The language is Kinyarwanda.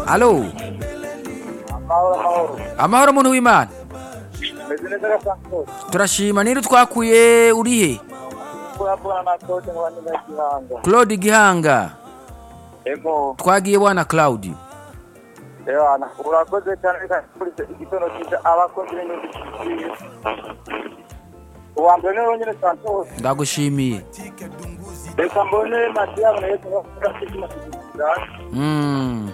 Aló. Amahoro muntu w'Imana. Turashimana twakuye urihe? Claude Gihanga. Ego, Twagiye bwana Claude. Ewana, urakoze cyane reka nkurikije igitondo cyiza abakozi b'inyungu uwa mbere niwe wenyine santos Ndagushimiye. reka mbone mati yabo nayo tuba tudafite amashanyarazi Mm.